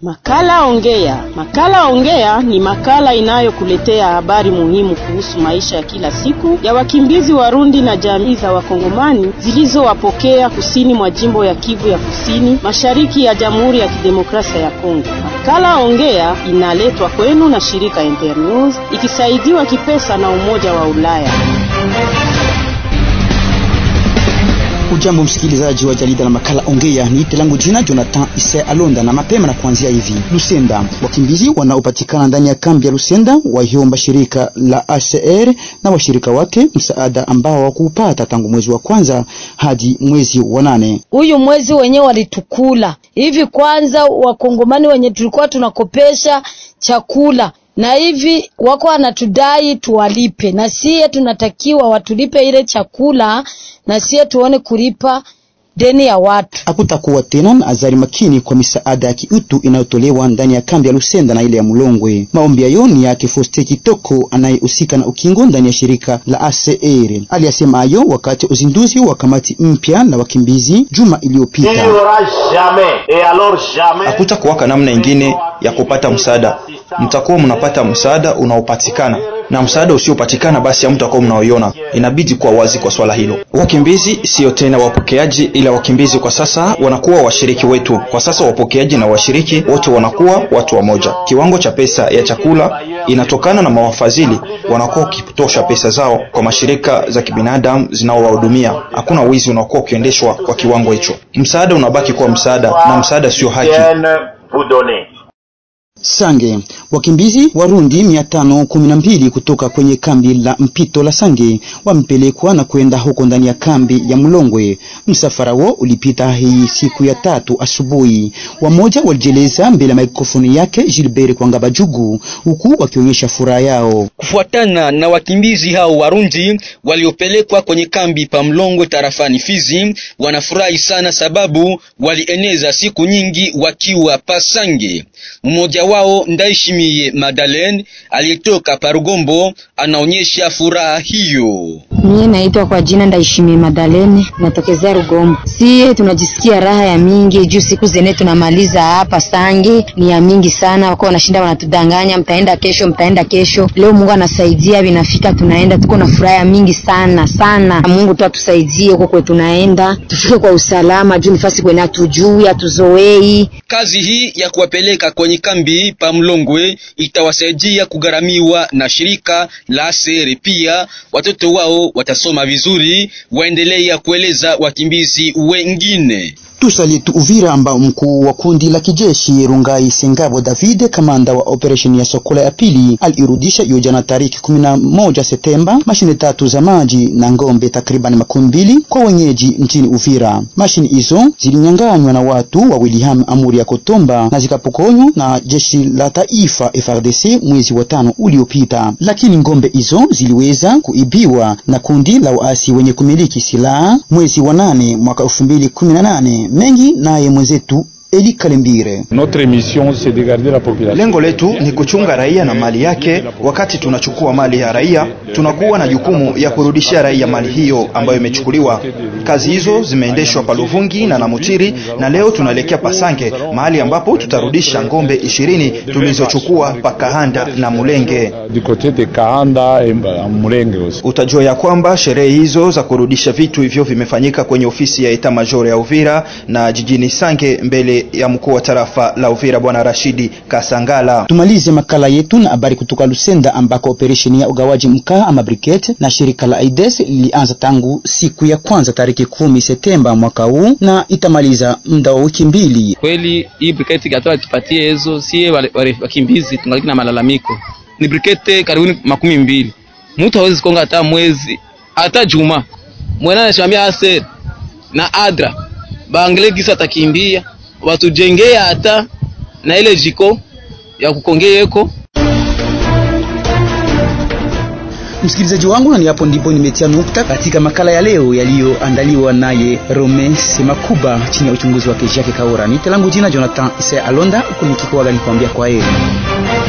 Makala Ongea. Makala Ongea ni makala inayokuletea habari muhimu kuhusu maisha ya kila siku ya wakimbizi Warundi na jamii za Wakongomani zilizowapokea kusini mwa jimbo ya Kivu ya Kusini, mashariki ya Jamhuri ya Kidemokrasia ya Kongo. Makala Ongea inaletwa kwenu na shirika Internews ikisaidiwa kipesa na Umoja wa Ulaya. Ujambo msikilizaji wa jarida la makala Ongea, niite langu jina Jonathan Ise Alonda, na mapema na kuanzia hivi. Lusenda, wakimbizi wanaopatikana ndani ya kambi ya Lusenda waiomba shirika la ACR na washirika wake msaada ambao hawakuupata tangu mwezi wa kwanza hadi mwezi wa nane. Huyu mwezi wenyewe walitukula hivi. Kwanza wakongomani wenye tulikuwa tunakopesha chakula na hivi wako wanatudai tuwalipe, na siye tunatakiwa watulipe ile chakula, na siye tuone kulipa deni ya watu. Hakutakuwa tena na azari makini kwa misaada ya kiutu inayotolewa ndani ya kambi ya Lusenda na ile ya Mulongwe. Maombi hayo ni yake Foste Kitoko anayehusika na ukingo ndani ya shirika la ACR. Aliyasema hayo wakati uzinduzi wa kamati mpya la wakimbizi juma iliyopita. Hakutakuwaka namna ingine ya kupata msaada, mtakuwa mnapata msaada unaopatikana na msaada usiopatikana basi hamtakuwa mnaoiona. Inabidi kuwa wazi kwa swala hilo. Wakimbizi sio tena wapokeaji, ila wakimbizi kwa sasa wanakuwa washiriki wetu. Kwa sasa wapokeaji na washiriki wote wanakuwa watu wamoja. Kiwango cha pesa ya chakula inatokana na mawafadhili, wanakuwa wakitosha pesa zao kwa mashirika za kibinadamu zinaowahudumia. Hakuna wizi unakuwa ukiendeshwa kwa kiwango hicho. Msaada unabaki kuwa msaada, na msaada sio haki. Sange, wakimbizi Warundi mia tano kumi na mbili kutoka kwenye kambi la mpito la Sange wamepelekwa na kwenda huko ndani ya kambi ya Mlongwe. Msafara wao ulipita hii siku ya tatu asubuhi. Wamoja walijeleza mbele ya mikrofoni yake Gilbert Kwangaba Jugu, huku wakionyesha furaha yao kufuatana na wakimbizi hao Warundi waliopelekwa kwenye kambi pa Mlongwe tarafani Fizi. Wanafurahi sana sababu walieneza siku nyingi wakiwa Pasange. Mmoja wao Ndaishimiye Madeleine aliyetoka Parugombo anaonyesha furaha hiyo. Mie naitwa kwa jina Ndaishimiye Madeleine, natokezea Rugombo. Sie tunajisikia raha ya mingi juu siku zene tunamaliza hapa Sange ni ya mingi sana, wako wanashinda wanatudanganya, mtaenda kesho, mtaenda kesho. Leo Mungu anasaidia, vinafika tunaenda, tuko na furaha ya mingi sana sana. Mungu tu atusaidie huko kwe tunaenda, tufike kwa usalama juu nifasi kwenye hatujui, hatuzoei. Kazi hii ya kuwapeleka kwenye kambi pa Mlongwe itawasaidia kugharamiwa na shirika la ACR. Pia watoto wao watasoma vizuri, waendelea kueleza wakimbizi wengine. Tusalie tu Uvira ambao mkuu wa kundi la kijeshi Rungai Sengabo David, kamanda wa operesheni ya Sokola ya pili, alirudisha hiyo jana tariki 11 Septemba mashine tatu za maji na ngombe takriban makumi mbili kwa wenyeji mjini Uvira. Mashine hizo zilinyanganywa na watu wa William Amuri ya Kotomba na zikapokonywa na jeshi la taifa FRDC mwezi wa tano uliopita, lakini ngombe hizo ziliweza kuibiwa na kundi la waasi wenye kumiliki silaha mwezi wa nane mwaka 2018 mengi naye mwenzetu Eli Kalembire. Notre mission c'est de garder la population. Lengo letu ni kuchunga raia na mali yake. Wakati tunachukua mali ya raia, tunakuwa na jukumu ya kurudishia raia mali hiyo ambayo imechukuliwa. Kazi hizo zimeendeshwa pa Luvungi na Namutiri, na leo tunaelekea Pasange, mahali ambapo tutarudisha ngombe ishirini tulizochukua pa Kahanda na Mulenge. Du côté de Kahanda et Mulenge aussi. Utajua ya kwamba sherehe hizo za kurudisha vitu hivyo vimefanyika kwenye ofisi ya eta major ya Uvira na jijini Sange mbele ya mkuu wa tarafa la Uvira bwana Rashidi Kasangala. Tumalize makala yetu na habari kutoka Lusenda ambako operesheni ya ugawaji mkaa ama briquette na shirika la AIDS lilianza tangu siku ya kwanza tariki kumi Septemba mwaka huu na itamaliza muda wa wiki mbili. Kweli hii briquette gatoa tupatie hizo, sie wakimbizi tungaliki na malalamiko. Ni briquette karibuni makumi mbili, mtu hawezi konga hata mwezi hata juma. Mwana anashambia ase na adra baangalie kisa atakimbia watujengea hata na ile jiko ya kukongeeko. Msikilizaji wangu, na ni hapo ndipo nimetia nukta katika makala ya leo yaliyoandaliwa naye Rome Semakuba chini ya uchunguzi wake Jacques Kaora. Nite langu jina Jonathan Isaya Alonda, huku nikikuaga nikwambia kwa heri.